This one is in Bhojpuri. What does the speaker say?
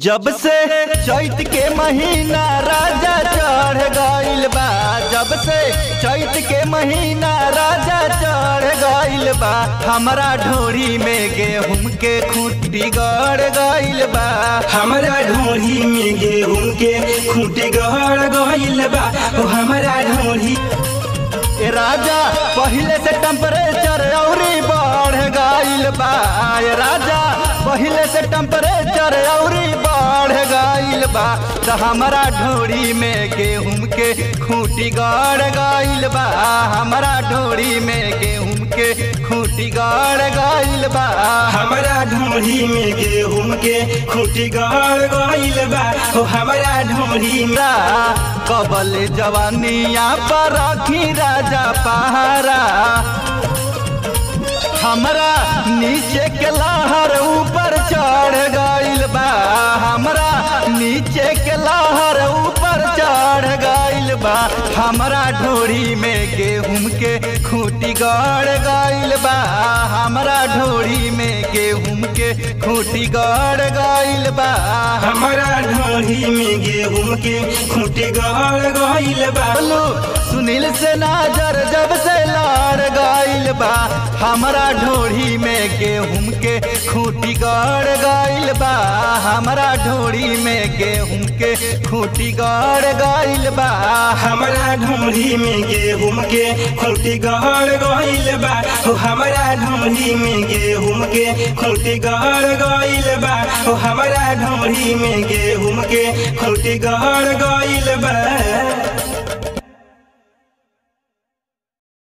जब से चैत के महीना राजा चढ़ गइल बा जब से चैत के महीना राजा चढ़ गइल बा हमरा ढोरी में गेहूं के खूंटी गड़ गइल बा हमरा ढोरी में गेहूं के खूंटी गड़ गइल बा ओ हमरा ढोरी ए राजा पहिले से टेम्परेचर औरी बढ़ गइल बा ए राजा पहिले से टेम्परेचर औरी बढ़ गइल बा त हमरा ढोरी में गेहूं के खूंटी गड़ गइल बा हमरा ढोरी में गेहूं के खूंटी गड़ गइल बा हमरा ढोरी में गेहूं के खूंटी गड़ गइल बा ओ हमरा ढोरी में रा कबल जवानिया पर रखी राजा पहारा हमरा नीचे के लहर ऊपर चढ़ गइल बा हमरा नीचे के लहर ऊपर चढ़ गइल बा हमरा ढोरी में गेहूं के खूंटी गड़ गइल बा हमरा ढोरी में गेहूं के खूंटी गड़ गइल बा हमरा ढोरी में गेहूं के खूंटी गड़ गइल बा बोलू सुनील से नजर जब से लड़ गइल बा हमरा ढोरी में गेहूं के खूंटी गड़ गइल बा हमरा ढोरी में गेहूं के खूंटी गड़ गइल बा हमरा ढोरी में गेहूं के खूंटी गड़ गइल बा ओ हमरा ढोरी में गेहूं के खूंटी गड़ गइल बा ओ हमरा ढोरी में गेहूं के खूंटी गड़ गइल बा